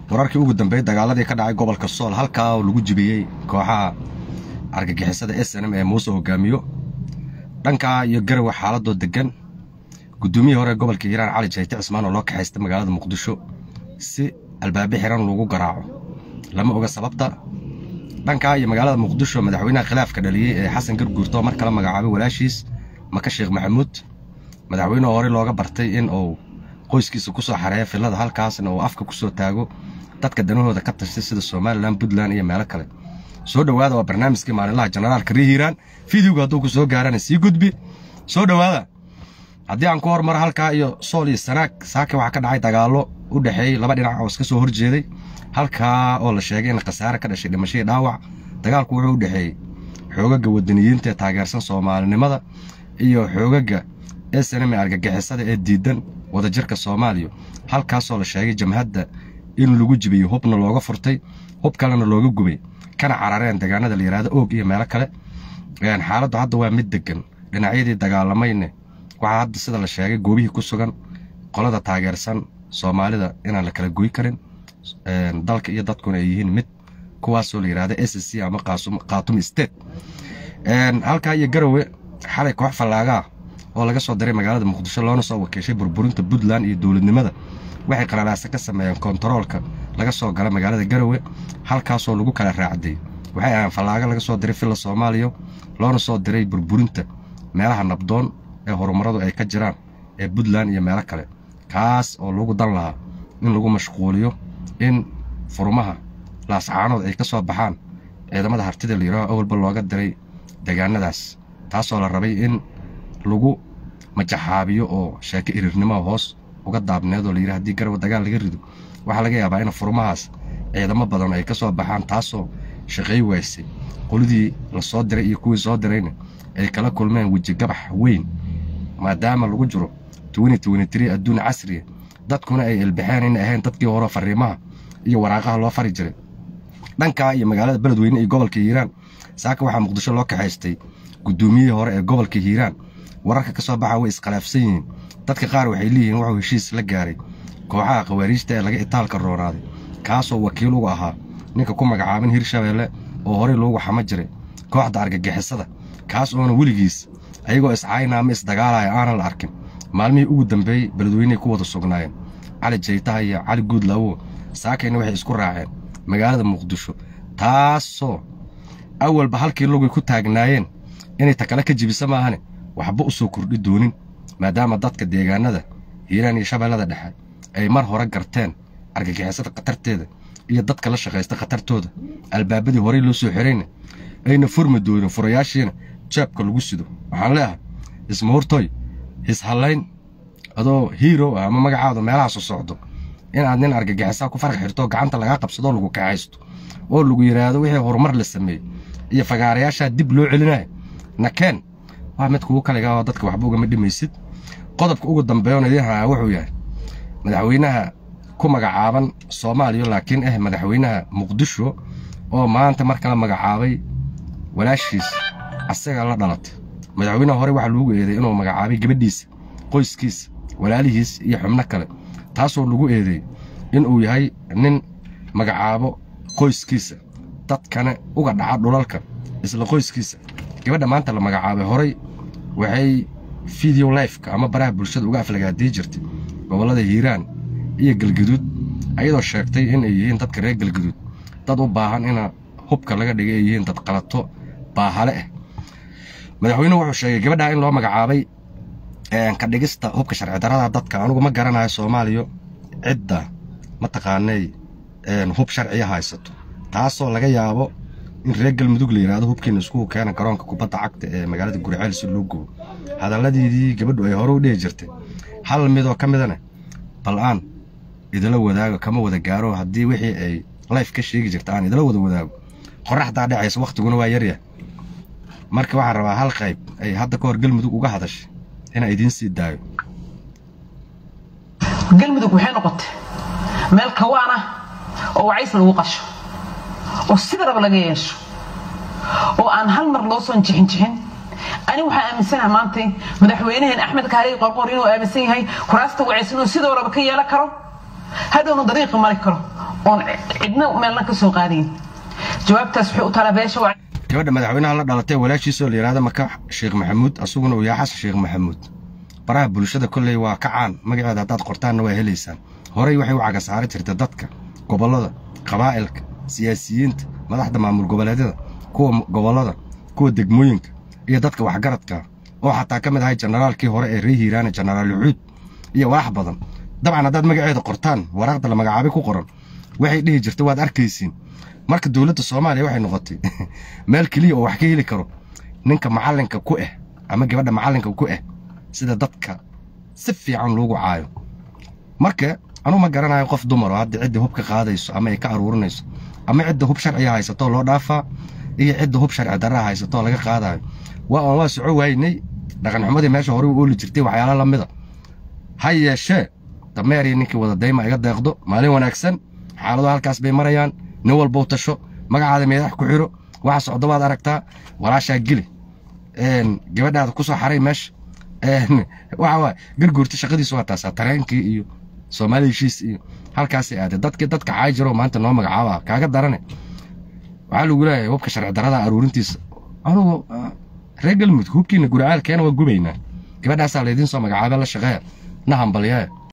wararkii ugu dambeeyey dagaaladii ka dhacay gobolka sool halkaa oo lagu jibiyey kooxaha argagixisada s n m ee muuse hogaamiyo dhankaa iyo garowe xaaladoo degan guddoomiyihii hore gobolka hiiraan cali jayte cismaan oo loo kaxaystay magaalada muqdisho si albaabe xiran lagu garaaco lama oga sababta dhankaa iyo magaalada muqdisho madaxweynaha khilaafka dhaliyey ee xasan garguurto mar kala magacaabay walaashiis maka sheekh maxamuud madaxweyneho hore looga bartay in uu qoyskiisa ku soo xareeya fillada halkaasna uu afka ku soo taago dadka danahooda ka tashtay sida somalilan puntland iyo meelo kale soo dhowaada waa barnaamijkii maalinlaha jenaraalka rii hiiraan fideoga hadduu ku soo gaarana sii gudbi soo dhowaada haddii aan ku hormaro halkaa iyo sool iyo sanaag saake waxaa ka dhacay dagaallo u dhexeeyey laba dhinac oo iska soo horjeeday halkaa oo la sheegay in khasaare ka dhashay dhimashadii dhaawac dagaalku wuxuu u dhexeeyey xoogaga wadaniyiinta ee taageersan soomaalinimada iyo xoogaga snm ee argagixisada ee diidan wadajirka soomaaliya halkaasoo la sheegay jamhadda in lagu jibiyo hubna looga furtay hub kalena looga gubay kana carareen deegaanada la yidhaahdo oog iyo meelo kale xaaladdu hadda waa mid degan dhinacyadii dagaalamayne waxaa hadda sida la sheegay goobihii ku sugan qolada taageersan soomaalida inaan la kala goy karin dalka iyo dadkuna ay yihiin mid kuwaasoo la yidhahda s c ama khaatumi state halkaa iyo garowe xalay koox fallaagaa oo laga soo diray magaalada muqdisho loona soo wakiishay burburinta puntland iyo dowladnimada waxay qalalaasa ka sameeyeen kontaroolka laga soo gala magaalada garowe halkaasoo lagu kala raacday waxay ahaan fallaaga laga soo diray filla soomaaliya loona soo diray burburinta meelaha nabdoon ee horumaradu ay ka jiraan ee puntland iyo meelo kale kaas oo lagu dan lahaa in lagu mashquuliyo in furmaha laascaanood ay ka soo baxaan ciidamada hartida layidhaaho awalba looga diray deegaanadaas taasoo la rabay in lagu majaxaabiyo oo sheeko iriirnimaha hoos uga daabneed oo layidhi haddii garowe dagaal laga rido waxaa laga yaabaa in furmahaas ciidamo badan ay ka soo baxaan taasoo shaqay waysay qolidii la soo diray iyo kuwii soo dirayna ay kala kulmeen weji gabax weyn maadaama lagu jiro adduun casriya dadkuna ay elbaxeen ina ahayn dadkii hore fariimaha iyo waraaqaha loo fari jiray dhankaa iyo magaalada beledweyne iyo gobolka hiiraan saaka waxaa muqdisho loo kaxaystay guddoomiyihii hore ee gobolka hiiraan wararka ka soo baxa way iskhilaafsan yihiin dadka qaar waxay leeyihiin wuxuu heshiis la gaaray kooxaha khawaariijta ee laga itaalka roonaaday kaasoo wakiil uga ahaa ninka ku magacaaban hirshabeelle oo horey loogu xama jiray kooxda argagixisada kaas oona weligiis ayagoo iscaayna ama isdagaalaya aanan la arkin maalmihii ugu dambeeyey beledweyney ku wada sugnaayeen cali jaytaha iyo cali guudlaawo saakayna waxay isku raaceen magaalada muqdisho taasoo awalba halkii lugay ku taagnaayeen inay takale ka jibisa maahane waxba u soo kordhi doonin maadaama dadka deegaanada hiiraan iyo shabeellada dhexe ay mar hore garteen argagixisada khatarteeda iyo dadka la shaqaysta khatartooda albaabadii horey loo soo xirayna ayna furmi doonin furayaashiina jaabka lagu sido waxaan leeahay ismuhurtoy hishallayn adoo hiiro ah ama magacaadu meelahaasu socdo inaad nin argagixisaa ku farx xirto gacanta lagaa qabsadoo lagu kaxaysto oo lagu yidhaahdo wixii horumar la sameeyey iyo fagaarayaashaa dib loo celinaya nakeen waa mid kugu kaliga oo dadka waxba ugama dhimaysid qodobka ugu dambeeyona idiin haa wuxuu yahay madaxweynaha ku magacaaban soomaaliya laakiin ah madaxweynaha muqdisho oo maanta mar kala magacaabay walaashiis asaga la dhalatay madaxweynaha hore waxaa loogu eeday inuu magacaabay gabadhiisa qoyskiisa walaalihiis iyo xubno kale taasoo lagu eedeey inuu yahay nin magacaabo qoyskiisa dadkana uga dhaca dhulalka isla qoyskiisa gabadha maanta la magacaabay horey waxay video lifeka ama baraha bulshada uga aflagaadii jirtay gobollada hiiraan iyo galgaduud ayadoo sheegtay in ay yihiin dadka reer galgaduud dad u baahan ina hubka laga dhigay ay yihiin dad qalato baahale ah madaxweynuhu wuxuu sheegay gabadhaa in loo magacaabay ka dhigista hubka sharci darada dadka anugu ma garanayo soomaaliya cidda mataqaanay hub sharciya haysato taasoo laga yaabo in reer galmudug la yidhahdo hubkiina iskugu keena garoonka kubadda cagta ee magaalada guriceel si loo gubo hadalladiidii gabadhu ay hore u dhihi jirtay hal midoo ka midana bal aan idila wadaago kama wada gaaro haddii wixii ay life ka sheegi jirta aan idila wada wadaago qoraxdaa dhacaysa wakhtiguna waa yarya marka waxaan rabaa hal qayb ay hadda ka hor galmudug uga hadashay inaa idiin sii daayo galmudug waxay noqotay meel kawaan ah oo wacays lagu qasho oo sida raba laga yeesho oo aan hal mar loo soo jixinjixin ani waxaan aaminsanaha maanta madaxweynaheen axmed kaariy qorqor inuu aaminsan yahay kuraasta wacaysan inuu sidoo raba ka yeelan karo hadhowna dariiqa mari karo oon cidna meelna ka soo qaadayn jawaabtaas waxay u tala beesha waa gabadha madaxweynaha la dhalatay walaashiisoo la yidhahda maka sheekh maxamuud asuguna uu yahay xasan sheekh maxamuud baraha bulshada kolley waa ka caan magaceeda haddaad qortaanna waa helaysaan horey waxay u cagasaari jirta dadka gobollada qabaa'ilka siyaasiyiinta madaxda maamul goboleedyada kuwa gobollada kuwa degmooyinka iyo dadka waxgaradka oo xataa ka mid ahay jenaraalkii hore ee ree hiiraane jenaraal yucuud iyo wax badan dabcan haddaad magaceeda qortaan waraaqda la magacaabay ku qoran waxay dhihi jirta waad arkaysiin marka dowladda soomaaliya waxay noqotay meel keliya oo wax ka heli karo ninka macallinka ku ah ama gabadha macallinka ku ah sida dadka si fiican loogu caayo marka anuu ma garanayo qof dumar oo hadda cidda hub ka qaadayso ama ay ka aruurinayso ama cidda hub sharciga haysatoo loo dhaafaa iyo cidda hub sharci darraa haysatoo laga qaadayo waa aan waa soco waynay dhaqanxumadii meesha hore u ooli jirtay waxyaala la mida ha yeeshee dameer iyo ninkii wada dayma iga deeqdo maalin wanaagsan xaalado halkaas bay marayaan nin walbou tasho magacaada meedax ku xiro waxa socdo waad aragtaa walaashaa geli gabadhaada ku soo xaray meesha waxa waay garguurta shaqadiisu waa taasaa tareenkii iyo soomaali heshiis iyo halkaasay aaday dadkii dadka caay jiroo maanta noo magacaaba kaaga darane waxaa lagu leeyahay hubka sharci darrada aruurintiisa anugu reer galmudug hubkiina guricaalkeena waa gubaynaa gabadhaasaa laydiin soo magacaaba la shaqeeya na hambalyae